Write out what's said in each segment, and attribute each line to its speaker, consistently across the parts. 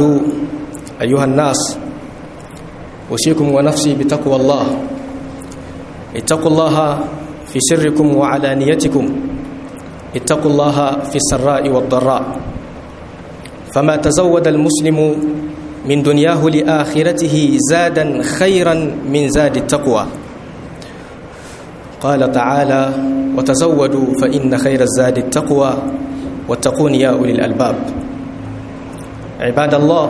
Speaker 1: أيها الناس أوصيكم ونفسي بتقوى الله اتقوا الله في سركم وعلانيتكم اتقوا الله في السراء والضراء فما تزود المسلم من دنياه لآخرته زادا خيرا من زاد التقوى قال تعالى وتزودوا فإن خير الزاد التقوى واتقون يا أولي الألباب عباد الله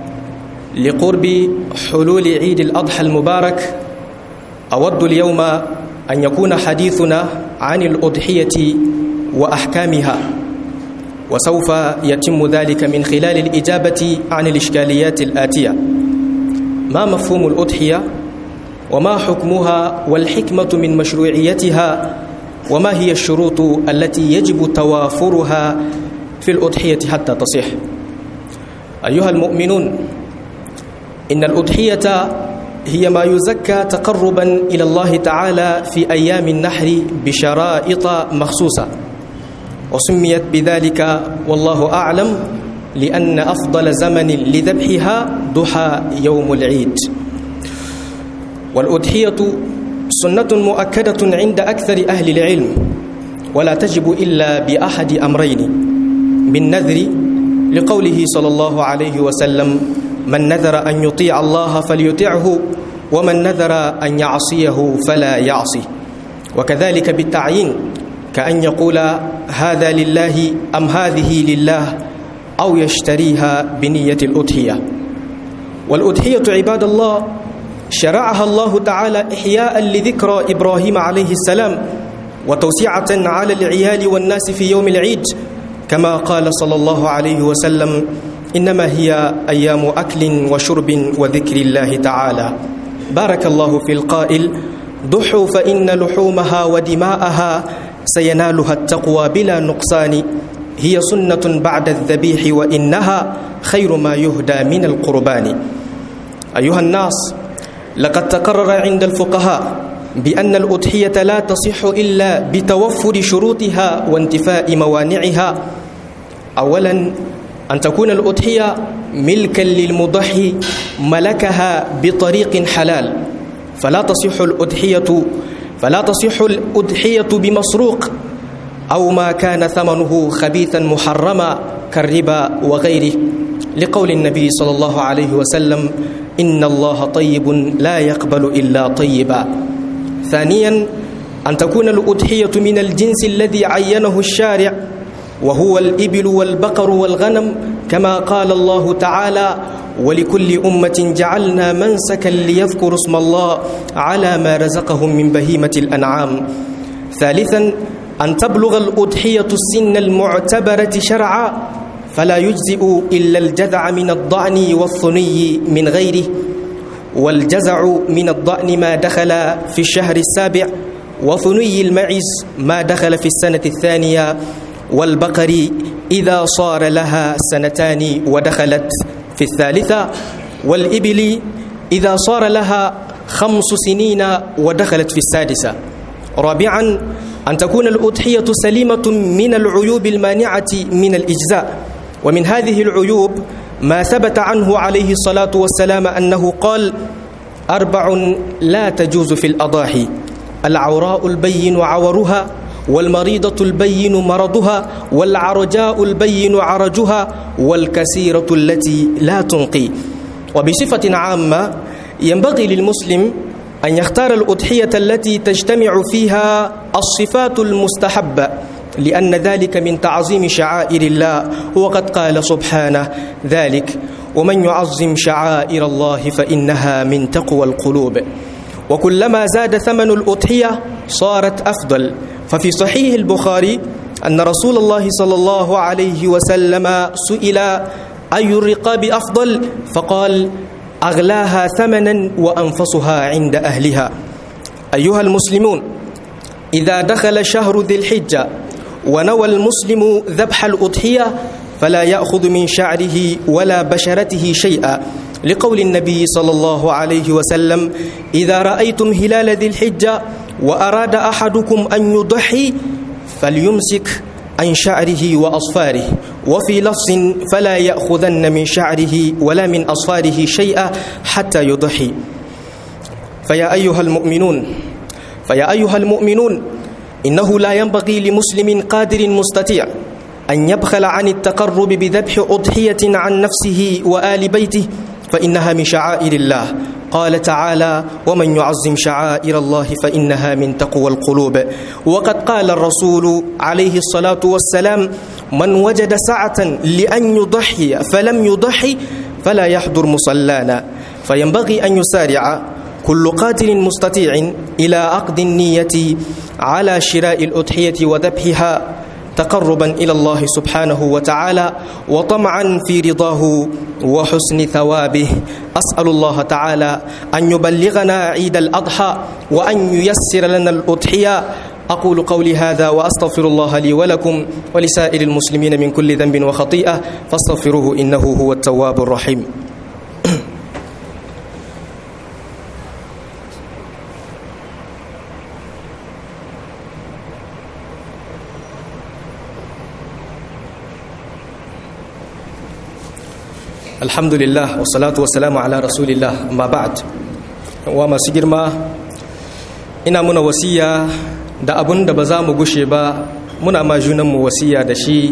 Speaker 1: لقرب حلول عيد الأضحى المبارك أود اليوم أن يكون حديثنا عن الأضحية وأحكامها وسوف يتم ذلك من خلال الإجابة عن الإشكاليات الآتية ما مفهوم الأضحية وما حكمها والحكمة من مشروعيتها وما هي الشروط التي يجب توافرها في الأضحية حتى تصح أيها المؤمنون إن الأضحية هي ما يزكى تقربا إلى الله تعالى في أيام النحر بشرائط مخصوصة وسميت بذلك والله أعلم لأن أفضل زمن لذبحها ضحى يوم العيد والأضحية سنة مؤكدة عند أكثر أهل العلم ولا تجب إلا بأحد أمرين بالنذر لقوله صلى الله عليه وسلم من نذر أن يطيع الله فليطعه ومن نذر أن يعصيه فلا يعصي وكذلك بالتعيين كأن يقول هذا لله أم هذه لله أو يشتريها بنية الأضحية والأضحية عباد الله شرعها الله تعالى إحياء لذكرى إبراهيم عليه السلام وتوسعة على العيال والناس في يوم العيد كما قال صلى الله عليه وسلم إنما هي أيام أكل وشرب وذكر الله تعالى بارك الله في القائل ضحوا فإن لحومها ودماءها سينالها التقوى بلا نقصان هي سنة بعد الذبيح وإنها خير ما يهدى من القربان أيها الناس لقد تقرر عند الفقهاء بأن الأضحية لا تصح إلا بتوفر شروطها وانتفاء موانعها أولا أن تكون الأضحية ملكا للمضحي ملكها بطريق حلال فلا تصح الأضحية فلا تصح الأضحية بمسروق أو ما كان ثمنه خبيثا محرما كالربا وغيره لقول النبي صلى الله عليه وسلم إن الله طيب لا يقبل إلا طيبا ثانيا أن تكون الأضحية من الجنس الذي عينه الشارع وهو الإبل والبقر والغنم كما قال الله تعالى ولكل أمة جعلنا منسكا ليذكروا اسم الله على ما رزقهم من بهيمة الأنعام ثالثا أن تبلغ الأضحية السن المعتبرة شرعا فلا يجزئ إلا الجذع من الضأن والثني من غيره والجزع من الضأن ما دخل في الشهر السابع وثني المعز ما دخل في السنة الثانية والبقر إذا صار لها سنتان ودخلت في الثالثة والإبل إذا صار لها خمس سنين ودخلت في السادسة رابعا أن تكون الأضحية سليمة من العيوب المانعة من الإجزاء ومن هذه العيوب ما ثبت عنه عليه الصلاة والسلام أنه قال أربع لا تجوز في الأضاحي العوراء البين عورها والمريضة البين مرضها والعرجاء البين عرجها والكثيرة التي لا تنقي وبصفة عامة ينبغي للمسلم أن يختار الأضحية التي تجتمع فيها الصفات المستحبة لأن ذلك من تعظيم شعائر الله وقد قال سبحانه ذلك ومن يعظم شعائر الله فإنها من تقوى القلوب وكلما زاد ثمن الأضحية صارت أفضل ففي صحيح البخاري أن رسول الله صلى الله عليه وسلم سئل أي الرقاب أفضل فقال أغلاها ثمنا وأنفسها عند أهلها أيها المسلمون إذا دخل شهر ذي الحجة ونوى المسلم ذبح الأضحية فلا يأخذ من شعره ولا بشرته شيئا لقول النبي صلى الله عليه وسلم إذا رأيتم هلال ذي الحجة وأراد أحدكم أن يضحي فليمسك عن شعره وأصفاره وفي لفظ فلا يأخذن من شعره ولا من أصفاره شيئا حتى يضحي فيا أيها المؤمنون فيا أيها المؤمنون إنه لا ينبغي لمسلم قادر مستطيع أن يبخل عن التقرب بذبح أضحية عن نفسه وآل بيته فإنها من شعائر الله قال تعالى ومن يعظم شعائر الله فإنها من تقوى القلوب وقد قال الرسول عليه الصلاة والسلام من وجد سعة لأن يضحي فلم يضحي فلا يحضر مصلانا فينبغي أن يسارع كل قاتل مستطيع إلى عقد النية على شراء الأضحية وذبحها تقربا إلى الله سبحانه وتعالى وطمعا في رضاه وحسن ثوابه أسأل الله تعالى أن يبلغنا عيد الأضحى وأن ييسر لنا الأضحية أقول قولي هذا وأستغفر الله لي ولكم ولسائر المسلمين من كل ذنب وخطيئة فاستغفروه إنه هو التواب الرحيم alhamdulillah wassalatu wassalamu ala rasulillah amma ba'd wa masu girma ina muna wasiya da abun da ba za mu gushe ba muna ma junanmu wasiya da shi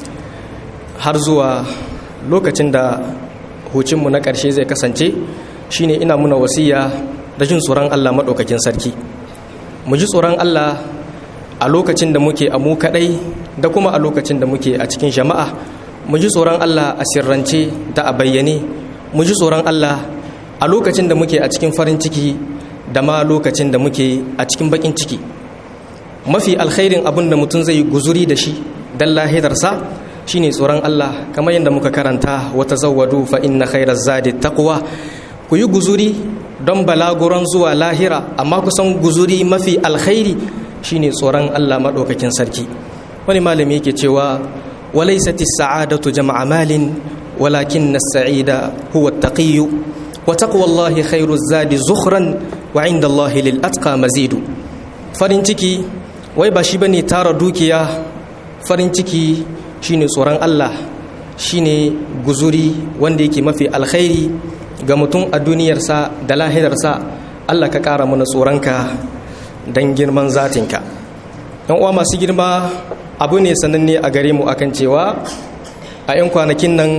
Speaker 1: har zuwa lokacin da hucinmu na ƙarshe zai kasance shine ina muna wasiya da jin tsoron Allah maɗaukakin sarki mu ji tsoron Allah a lokacin da muke a mu kaɗai da kuma a lokacin da muke a cikin jama'a mu ji tsoron Allah a sirrance da a bayyane mu ji tsoron Allah a lokacin da muke a cikin farin ciki da ma lokacin da muke a cikin bakin ciki mafi alkhairin abin da mutum zai guzuri da shi dan lahidarsa shine tsoron Allah kamar yadda muka karanta wata zawwadu fa inna khairaz zadi taqwa ku yi guzuri don balaguran zuwa lahira amma kusan guzuri mafi alkhairi shine tsoron Allah madaukakin sarki wani malami yake cewa وليست السعادة جمع مال ولكن السعيد هو التقي وتقوى الله خير الزاد زخرا وعند الله للأتقى مزيد فرنتكي wai ba shi bane tara dukiya farin ciki shine tsoron Allah shine guzuri wanda yake mafi alkhairi ga mutum a duniyarsa da lahirarsa Allah ka ƙara mana tsoronka don girman zatinka yan uwa masu girma abu ne sananne a gare mu akan cewa a 'yan kwanakin nan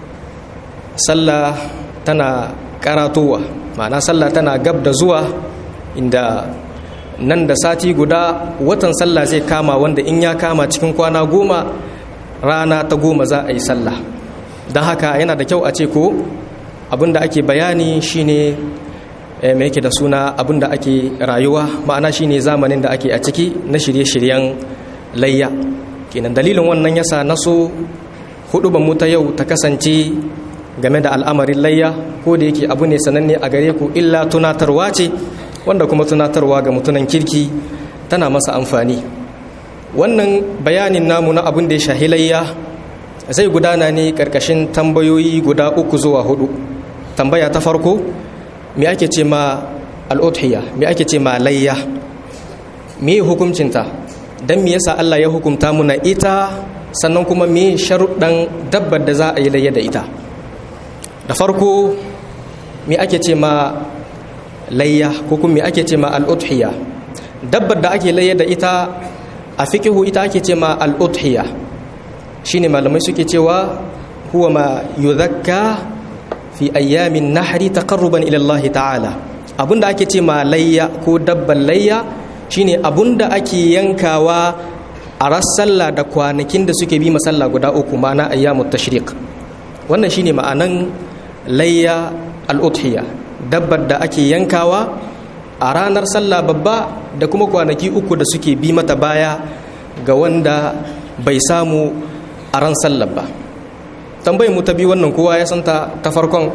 Speaker 1: sallah tana karatowa ma'ana sallah tana gab da zuwa inda nan da sati guda watan sallah zai kama wanda in ya kama cikin kwana goma rana ta goma za a yi sallah don haka yana da kyau a ce ko abinda ake bayani shine mai yake da suna abinda ake rayuwa ma'ana shine zamanin da ake a ciki na shirye-shiryen layya kenan dalilin wannan yasa na so hudu mu ta yau ta kasance game da al'amarin layya ko da yake abu ne sananne a gare ku illa tunatarwa ce wanda kuma tunatarwa ga mutunan kirki tana masa amfani wannan bayanin namu na abin da ya shahi layya zai gudana ne karkashin tambayoyi guda uku zuwa hudu tambaya ta farko me ake ce ma al'udhiya me ake ce ma layya me hukuncinta don me yasa Allah ya hukumta muna ita sannan kuma me sharuɗan dabbar da za a yi layya da ita da farko me ake ce ma layya ko kuma me ake ce ma al'udhiya dabbar da ake layya da ita a fikihu ita ake ce ma al'udhiya shine malamai suke cewa huwa ma yuzakka fi ayyamin nahri taqarruban ila Allah ta'ala abinda ake ce ma layya ko dabban layya shine abunda ake yankawa a rassalla da kwanakin da suke bi masalla guda uku ma'ana ayyamut tashriq wannan shine ma'anan layya al-udhiya dabbar da ake yankawa a ranar sallah babba da kuma kwanaki uku da suke bi mata baya ga wanda bai samu a ran sallar ba tambayar mu ta bi wannan kowa ya santa ta farkon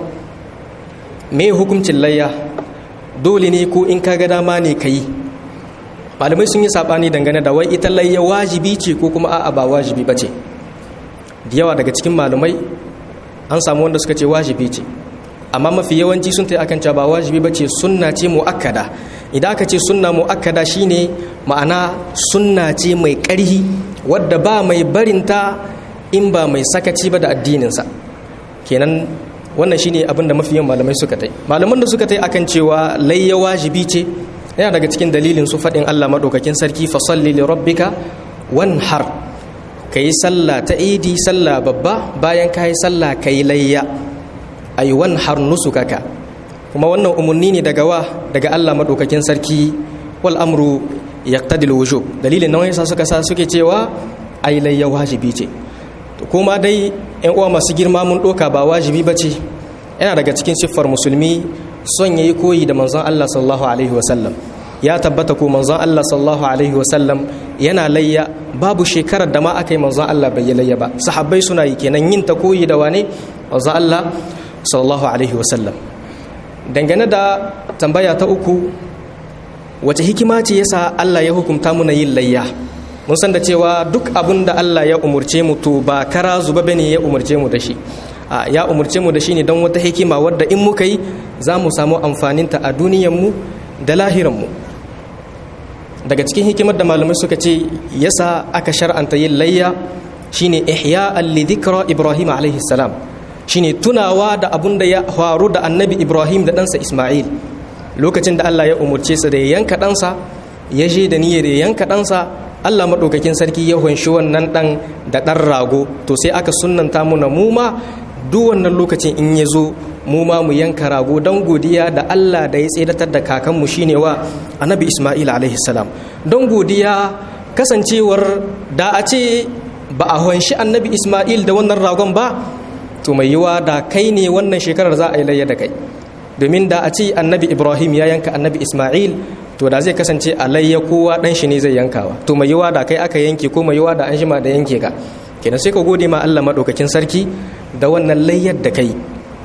Speaker 1: me hukuncin layya dole ne ko in kaga dama ne ka yi malamai sun yi saɓani dangane da wai ita layya wajibi ce ko kuma a'a ba wajibi ba ce da yawa daga cikin malamai an samu wanda suka ce wajibi ce amma mafi yawanci sun ta akan cewa ba wajibi ba ce sunna ce mu'akkada idan aka ce sunna mu'akkada shine ma'ana sunna ce mai ƙarhi wadda ba mai barinta in ba mai sakaci ba da addininsa kenan wannan shine abin da mafiyan malamai suka tai malaman da suka tai akan cewa layya wajibi ce yana daga cikin dalilin su faɗin Allah maɗaukakin sarki fa salli li rabbika wanhar kayi sallah ta idi sallah babba bayan kayi sallah kayi layya ay wanhar nusukaka kuma wannan umarni ne daga wa daga Allah maɗaukakin sarki wal amru yaqtadi wujub dalilin nan yasa suka sa suke cewa ai layya wajibi ce to kuma dai yan uwa masu girma mun doka ba wajibi bace yana daga cikin siffar musulmi son yayi koyi da manzon Allah sallallahu alaihi wasallam ya tabbata ko manzon Allah sallallahu alaihi wasallam yana layya babu shekarar da ma aka yi manzon Allah bai layya ba sahabbai suna yi kenan yin ta koyi da wane manzon Allah sallallahu alaihi wasallam dangane da tambaya ta uku wace hikima ce yasa Allah ya hukunta muna yin layya mun san da cewa duk abin da Allah ya umurce mu to ba kara zuba bane ya umurce mu da shi a ya umurce mu da shi ne don wata hikima wadda in muka yi za mu samu amfaninta a duniyan mu da lahiran mu daga cikin hikimar da malamai suka ce yasa aka shar'anta yin layya shine ihya li dhikra ibrahim alaihi salam shine tunawa da abun da ya faru da annabi ibrahim da ɗansa isma'il lokacin da Allah ya umurce su da ya yanka ɗansa ya je da niyyar ya yanka ɗansa Allah maɗaukakin sarki ya hunshi wannan ɗan da ɗan rago to sai aka sunanta muna mu ma duk wannan lokacin in ya zo mu ma mu yanka rago don godiya da Allah da ya tsedatar da kakanmu shine wa annabi Ismail alaihi salam don godiya kasancewar da a ce ba a hunshi annabi Ismail da wannan ragon ba to mai yiwa da kai ne wannan shekarar za a yi layya da kai domin da a ce annabi ibrahim ya yanka annabi ismail to da zai kasance a layya kowa dan shi ne zai yankawa to mai yiwa da kai aka yanke ko mai yiwa da an shima da yanke ka kenan sai ka gode ma Allah madaukakin sarki da wannan layyar da kai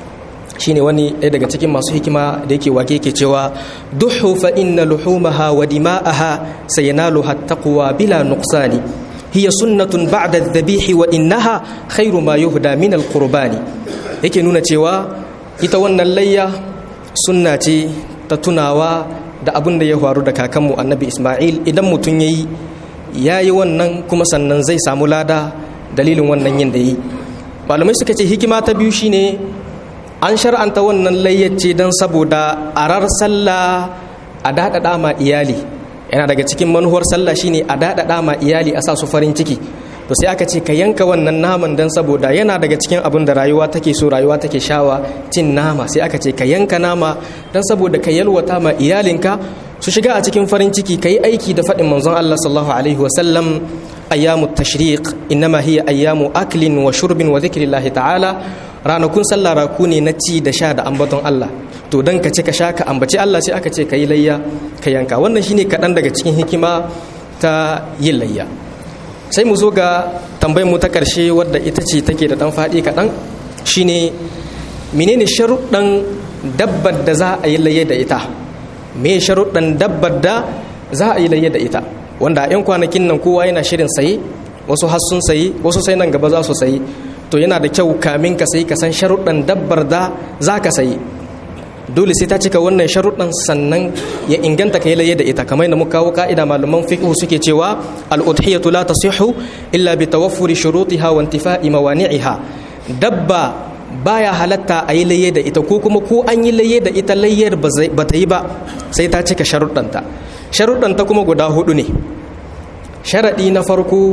Speaker 1: shine wani ɗaya daga cikin masu hikima da yake wake yake cewa duhu fa inna luhumaha wa dima'aha sayanaluha taqwa bila nuqsani hiya sunnatun ba'da adh-dhabihi wa innaha khairu ma yuhda min al-qurbani yake nuna cewa ita wannan layya sunna ce ta tunawa da abin da ya faru da kakanmu annabi ismail idan mutum ya yi ya yi wannan kuma sannan zai samu lada dalilin wannan yin da yi malamai suka ce hikima ta biyu shine an shar'anta wannan layyace don saboda arar sallah a daɗaɗa ma iyali yana daga cikin manuwar sallah shine a daɗaɗa ma iyali a sa su farin ciki to sai aka ce ka yanka wannan naman don saboda yana daga cikin abin da rayuwa take so rayuwa take shawa cin nama sai aka ce ka yanka nama don saboda ka yalwata ma iyalinka su shiga a cikin farin ciki ka yi aiki da faɗin manzon Allah sallallahu alaihi wasallam ayyamu tashriq innama hiya ayyamu aklin wa shurbin wa zikrillahi ta'ala ranakun sallah raku ne na ci da sha da ambaton Allah to dan ka ci ka sha ka ambaci Allah sai aka ce ka yi layya ka yanka wannan shine kaɗan daga cikin hikima ta yin layya sai mu zo ga tambayar mu ta ƙarshe wadda ita ce take da ɗan faɗi kaɗan shine menene sharuɗan dabbar da za a yi laye da ita me sharuɗan dabbar da za a yi laye da ita wanda a 'yan kwanakin nan kowa yana shirin saye wasu har sun sayi wasu sai nan gaba za su sayi to yana da kyau kamin ka sayi ka san sharuɗan dabbar da za ka sayi dole sai ta cika wannan sharuɗan sannan ya inganta ka yi laye da ita kamar da muka kawo ka'ida malaman fiqh suke cewa al-udhiyatu la tasihhu illa bi tawaffuri shurutiha wa intifa'i mawani'iha dabba baya halatta a yi laye da ita ko kuma ko an yi laye da ita layyar ba ta yi ba sai ta cika sharuɗanta sharuɗanta kuma guda hudu ne sharaɗi na farko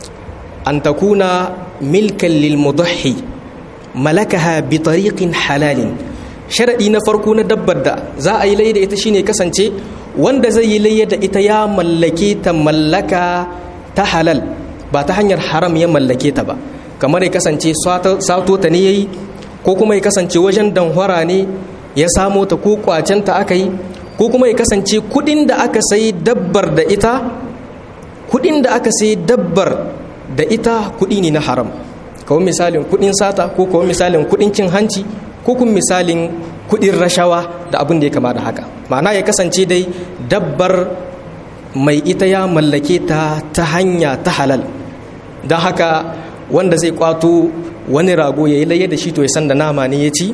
Speaker 1: an takuna milkan lil mudahhi malakaha bi tariqin halalin sharaɗi na farko na dabbar da za a yi laye da ita shine kasance wanda zai yi laye da ita ya mallake ta mallaka ta halal ba ta hanyar haram ya mallake ta ba kamar ya kasance sato ta ne ya yi ko kuma ya kasance wajen danhwara ne ya samo ta ko kwacenta aka yi ko kuma ya kasance kudin da aka sayi dabbar da ita kudin da aka sayi dabbar da ita kudi ne na haram kawai misalin kudin sata ko kawai misalin kudin cin hanci ko kuma misalin kudin rashawa da abin da ya kama da haka ma'ana ya kasance dai dabbar mai ita ya mallake ta ta hanya ta halal don haka wanda zai kwato wani rago ya yi laye da shi to ya san da nama ne ya ci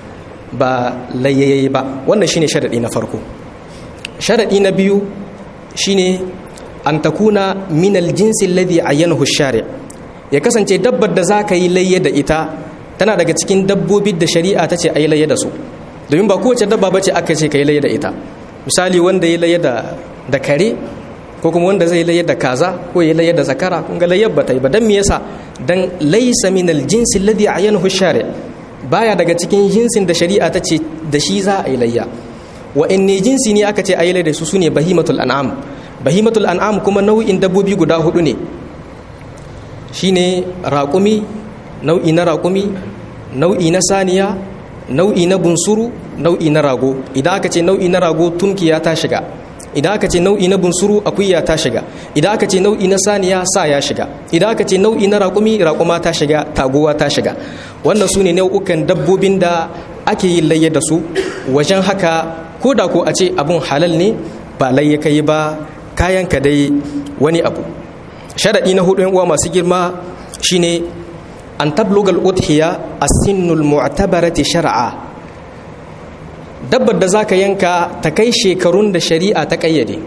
Speaker 1: ba layayayi ba wannan shine sharaɗi na farko sharaɗi na biyu shine an takuna minal jinsin ladhi ayyanahu shari ya kasance dabbar da za ka yi layya da ita tana daga cikin dabbobin da shari'a ta ce a yi layya da su domin ba kowace dabba ba ce aka ce ka yi layya da ita misali wanda ya layya da kare ko kuma wanda zai layar da kaza ko ya layar da zakara kun ga layar bata yi ba dan me yasa dan laysa min al-jinsi alladhi ayyanahu shari baya daga cikin jinsin da shari'a ta ce da shi za a yi layya wa inni jinsi ne aka ce a yi layya da su sune bahimatul an'am bahimatul an'am kuma nau'in dabbobi guda hudu ne shine raƙumi nau'i na raƙumi nau'i na saniya nau'i na bunsuru nau'i na rago idan aka ce nau'i na rago tunkiya ta shiga idan aka ce nau'i na bunsuru akuya ta shiga idan aka ce nau'i na saniya sa ya shiga idan aka ce nau'i na raƙumi raƙuma ta shiga taguwa ta shiga wannan su ne nau'ukan dabbobin da ake yin layya da su wajen haka ko da ko a ce abun halal ne ba layya kai ba kayan ka dai wani abu sharaɗi na hudu uwa masu girma shine an tablugal udhiya as-sinnul mu'tabarati shar'a dabbar da za ka yanka ta kai shekarun da shari'a ta ƙayyade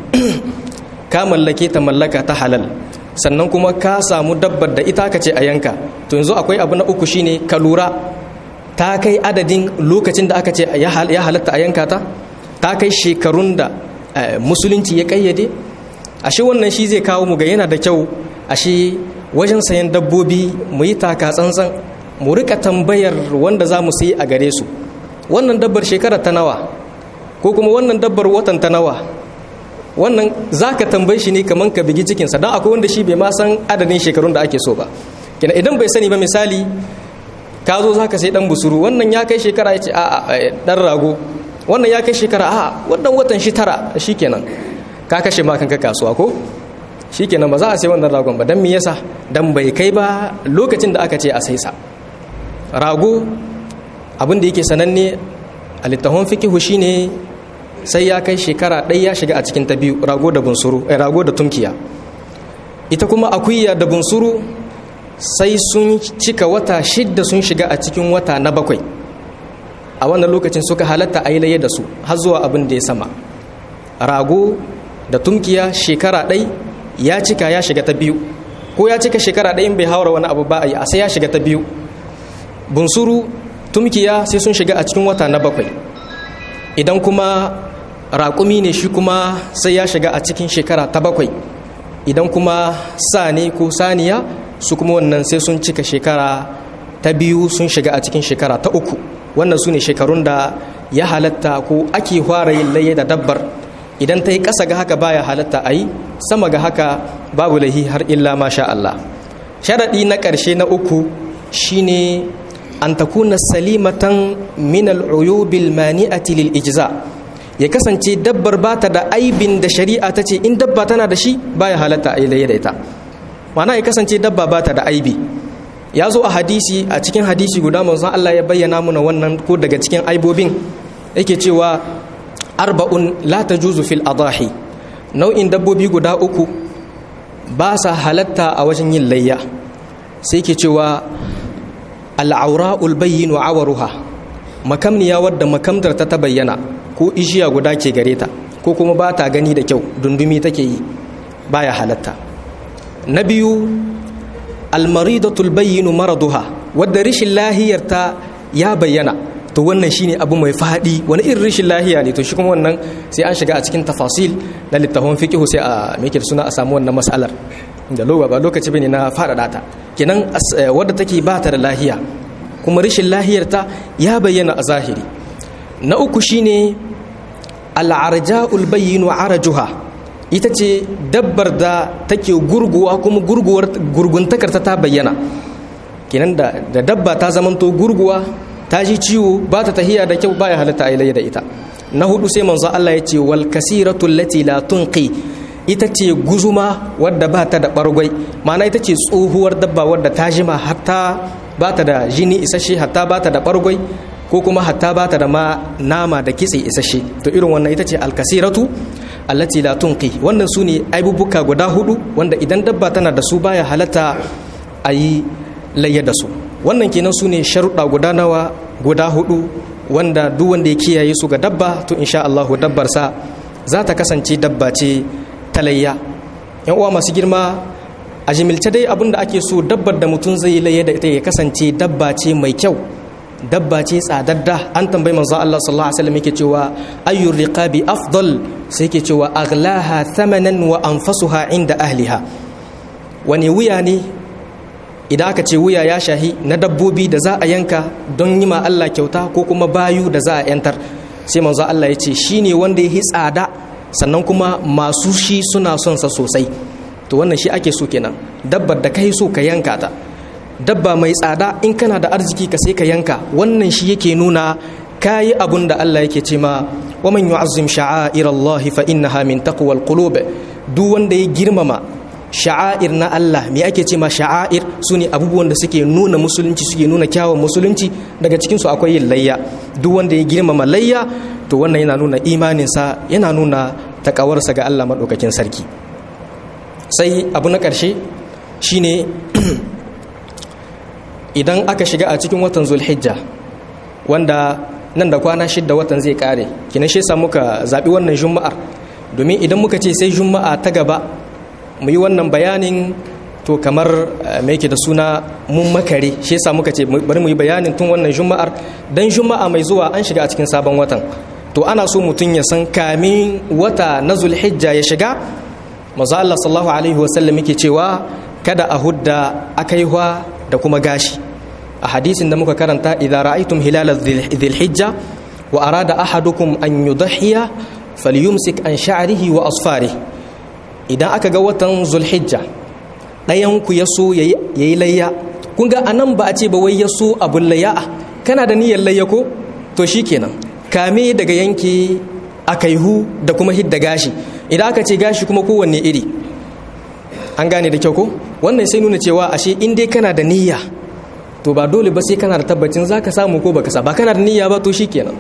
Speaker 1: ka mallake ta mallaka ta halal sannan kuma ka samu dabbar da ita ka ce a yanka to yanzu akwai abu na uku shine ka lura ta kai adadin lokacin da aka ce ya halatta a yanka ta ta kai shekarun da musulunci ya ƙayyade ashe wannan shi zai kawo mu ga yana da kyau ashe wajen sayan dabbobi mu yi taka tsantsan mu rika tambayar wanda za mu sayi a gare su wannan dabbar shekara ta nawa ko kuma wannan dabbar watan ta nawa wannan za ka tambayi shi ne kamar ka bigi cikinsa don akwai wanda shi bai ma san adadin shekarun da ake so ba kina idan bai sani ba misali ka zo za ka sai dan busuru wannan ya kai shekara ya ce a dan rago wannan ya kai shekara a wannan watan shi tara shi kenan ka kashe ma kanka kasuwa ko shi kenan ba za a sai wannan ragon ba don me yasa dan bai kai ba lokacin da aka ce a sai sa rago abin da yake sananne a littafin fikihu shine sai ya kai shekara ɗaya ya shiga a cikin ta biyu rago da bunsuru eh, rago da tunkiya ita kuma akuya da bunsuru sai sun cika wata shidda sun shiga a cikin wata na bakwai a wannan lokacin suka halatta a yi laye da su har zuwa abin da ya sama rago da tunkiya shekara ɗai ya cika ya shiga ta biyu ko ya cika shekara ɗayin bai haura wani abu ba a yi a sai ya shiga ta biyu bunsuru tumkiya sai sun shiga a cikin wata na bakwai idan kuma raƙumi ne shi kuma sai ya shiga a cikin shekara ta bakwai idan kuma sa ne ko saniya su kuma wannan sai sun cika shekara ta biyu sun shiga a cikin shekara ta uku wannan su ne shekarun da ya halatta ko ake fara yin laye da dabbar idan ta yi ƙasa ga haka baya halatta a yi sama ga haka babu lahi har illa masha Allah sharaɗi na ƙarshe na uku shine an takuna salimatan min al'uyubil mani'ati lil ijza ya kasance dabbar bata da aibin da shari'a ta ce in dabba tana da shi baya halatta a yi da ita ma'ana ya kasance dabba bata da aibi ya zo a hadisi a cikin hadisi guda manzon Allah ya bayyana muna wannan ko daga cikin aibobin yake cewa arba'un la tajuzu fil adahi nau'in dabbobi guda uku ba sa halatta a wajen yin layya sai ke cewa al'aura'ul bayyin wa awaruha makamniya wadda makamtar ta ta bayyana ko ishiya guda ke gare ta ko kuma ba ta gani da kyau dundumi take yi baya halatta na biyu almaridatul bayyinu maraduha wadda rishin lahiyarta ya bayyana to wannan shine abu mai faɗi wani irin rishin lahiya ne to shi kuma wannan sai an shiga a cikin tafasil na littafin fiqh sai a meke suna a samu wannan mas'alar da loba ba lokaci bane na faɗaɗa ta kenan wadda take ba ta da lahiya kuma rishin lahiyarta ya bayyana a zahiri na uku shine al'arja'ul bayyinu arajuha ita ce dabbar da take gurguwa kuma gurguwar gurguntakarta ta bayyana kenan da da dabba ta zamanto gurguwa ta ji ciwo ba ta tahiya da kyau baya halatta a da ita na hudu sai manzo Allah ya ce wal kasiratu allati la tunqi ita ce guzuma wadda ba ta da bargwai ma'ana ita ce tsohuwar dabba wadda ta jima hatta ba ta da jini isasshe hatta ba ta da bargwai ko kuma hatta ba ta da ma nama da kitse isasshe to irin wannan ita ce alkasiratu allati la tunqi wannan su ne aibubuka guda hudu wanda idan dabba tana da su baya halatta a yi layya da su wannan kenan su ne sharuɗa guda nawa guda hudu wanda duk wanda ya kiyaye su ga dabba to insha Allahu dabbarsa za ta kasance dabba ce ta layya yan uwa masu girma a jimilce dai abin da ake so dabbar da mutum zai yi layya da ita ya kasance dabba ce mai kyau dabba ce tsadadda an tambayi manzo Allah sallallahu alaihi wasallam yake cewa ayyur riqabi afdal sai yake cewa aghlaha thamanan wa anfasuha inda ahliha wani wuya ne idan aka ce wuya ya shahi na dabbobi da za a yanka don yi ma Allah kyauta ko kuma bayu da za a yantar sai manzo Allah ya ce shine wanda ya yi tsada sannan kuma masu shi suna son sa sosai to wannan shi ake so kenan dabbar da kai so ka yanka ta dabba mai tsada in kana da arziki ka sai ka yanka wannan shi yake nuna kayi abun da Allah yake ce ma wa man yu'azzim sha'air Allah fa innaha min taqwal qulub duk wanda ya girmama sha'air na Allah me ake ce ma sha'air sune abubuwan da suke nuna musulunci suke nuna kyawun musulunci daga cikin su akwai yin layya duk wanda ya girmama layya to wannan yana nuna imaninsa yana nuna takawarsa ga Allah madaukakin sarki sai abu na ƙarshe shine idan aka shiga a cikin watan zulhijja wanda nan da kwana shidda watan zai kare kina shi sa muka zaɓi wannan juma'ar domin idan muka ce sai juma'a ta gaba mu yi wannan bayanin to kamar mai yake da suna mun makare shi yasa muka ce bari mu yi bayanin tun wannan juma'ar dan juma'a mai zuwa an shiga a cikin sabon watan to ana so mutum ya san kamin wata na zulhijja ya shiga maza Allah sallallahu alaihi wasallam yake cewa kada a hudda akaihwa da kuma gashi a hadisin da muka karanta idan ra'aytum hilal dhilhijja wa arada ahadukum an yudhiya falyumsik an sha'rihi wa asfarihi idan aka ga watan zulhijja ɗayan ku ya so yayi layya kun ga anan ba a ce ba wai ya so abun layya kana da niyyar layya ko to shikenan kame daga yanke akaihu da kuma hidda gashi idan aka ce gashi kuma kowanne iri an gane da kyau ko wannan sai nuna cewa ashe in dai kana da niyya to ba dole ba sai kana da tabbacin zaka samu ko baka sa ba kana da niyya ba to shikenan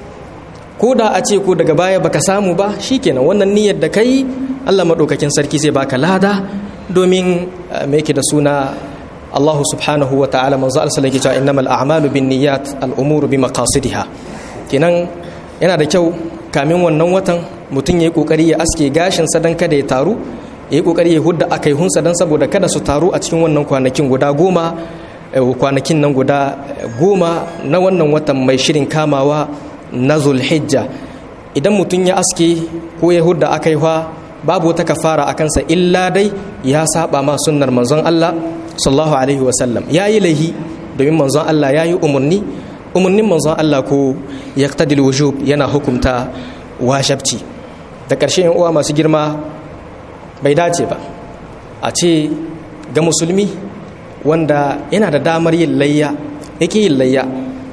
Speaker 1: ko da a ce ko daga baya baka samu ba shikenan wannan niyyar da kai Allah madaukakin sarki zai baka lada domin me yake da suna Allah subhanahu wa ta'ala manzo Allah sallallahu alaihi wasallam innamal a'malu binniyat al-umuru bimaqasidiha kenan yana da kyau kamin wannan watan mutum yayi kokari ya aske gashin sa dan kada ya taru yayi kokari ya hudda akaihunsa dan saboda kada su taru a cikin wannan kwanakin guda goma kwanakin nan guda goma na wannan watan mai shirin kamawa na zulhijja idan mutum ya aske ko ya hudda akaiwa babu wata kafara a kansa illa dai ya saba ma sunnar manzon Allah sallallahu alaihi wasallam ya yi laihi domin manzon Allah ya yi umarni umarnin manzon Allah ko ya wujub yana hukumta wajabci da ƙarshe yan uwa masu girma bai dace ba a ce ga musulmi wanda yana da damar yin layya yake yin layya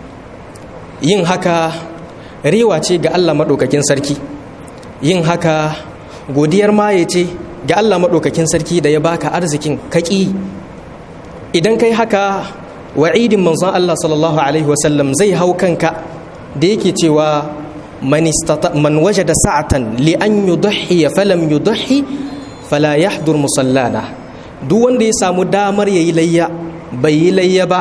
Speaker 1: yin haka rewa ce ga Allah maɗaukakin sarki yin haka godiyar maye ce ga Allah maɗaukakin sarki da ya baka arzikin kaƙi idan kai haka wa'idin manzon Allah sallallahu alaihi wasallam zai hau kanka da yake cewa man waje da sa'atan li an yudhi falam yudhi fala yahdur musallana duk wanda ya samu damar yayi layya bai yi layya ba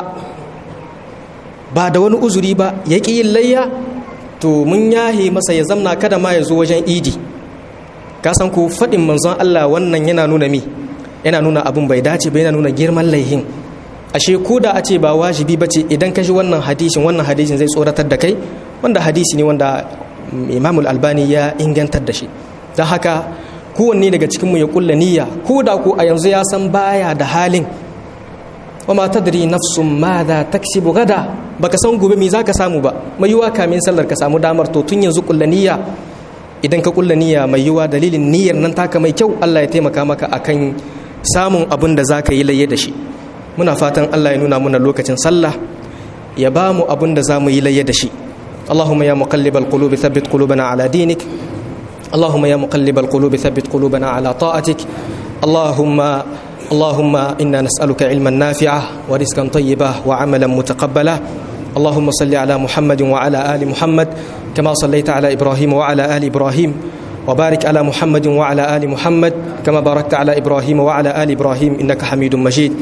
Speaker 1: ba da wani uzuri ba ya ƙi yin layya to mun yahe masa ya zamna kada ma ya zo wajen idi ka san ko faɗin manzon Allah wannan yana nuna mi yana nuna abin bai dace ba yana nuna girman laihin ashe ko da a ce ba wajibi ba ce idan ka ji wannan hadisin wannan hadisin zai tsoratar da kai wanda hadisi ne wanda imamul albani ya ingantar da shi don haka kowanne daga cikinmu ya kulla niyya ko da ko a yanzu ya san baya da halin wa ma tadri nafsun ma za taksibu gada baka san gobe me zaka samu ba mai yiwa kamin sallar ka samu damar to tun yanzu kulla niyya idan ka kulla niyya mai yiwa dalilin niyyar nan taka mai kyau Allah ya taimaka maka akan samun abin da zaka yi layye da shi muna fatan Allah ya nuna muna lokacin sallah ya ba mu abin da zamu yi layye da shi اللهم يا مقلب القلوب ثبت قلوبنا على دينك اللهم يا مقلب القلوب ثبت قلوبنا على طاعتك اللهم اللهم انا نسالك علما نافعا ورزقا طيبا وعملا متقبلا اللهم صل على محمد وعلى ال محمد كما صليت على ابراهيم وعلى ال ابراهيم وبارك على محمد وعلى ال محمد كما باركت على ابراهيم وعلى ال ابراهيم انك حميد مجيد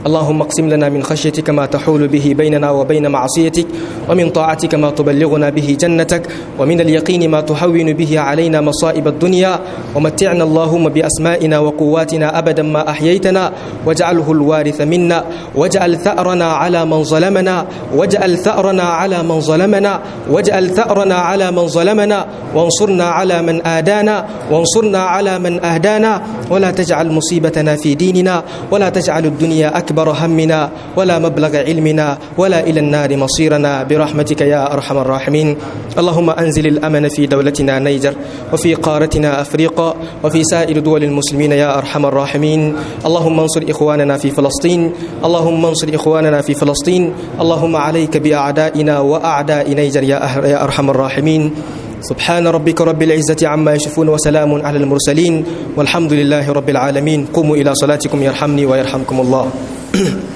Speaker 1: اللهم اقسم لنا من خشيتك ما تحول به بيننا وبين معصيتك ومن طاعتك ما تبلغنا به جنتك ومن اليقين ما تهون به علينا مصائب الدنيا ومتعنا اللهم بأسمائنا وقواتنا أبدا ما أحييتنا واجعله الوارث منا واجعل ثأرنا على من ظلمنا واجعل ثأرنا على من ظلمنا واجعل ثأرنا على من ظلمنا وانصرنا على من آدانا وانصرنا على من أهدانا ولا تجعل مصيبتنا في ديننا ولا تجعل الدنيا أكبر همنا ولا مبلغ علمنا ولا إلى النار مصيرنا برحمتك يا أرحم الراحمين اللهم أنزل الأمن في دولتنا نيجر وفي قارتنا أفريقيا وفي سائر دول المسلمين يا أرحم الراحمين اللهم انصر إخواننا في فلسطين اللهم انصر إخواننا في فلسطين اللهم عليك بأعدائنا وأعداء نيجر يا أرحم الراحمين سبحان ربك رب العزة عما يشفون وسلام على المرسلين والحمد لله رب العالمين قوموا إلى صلاتكم يرحمني ويرحمكم الله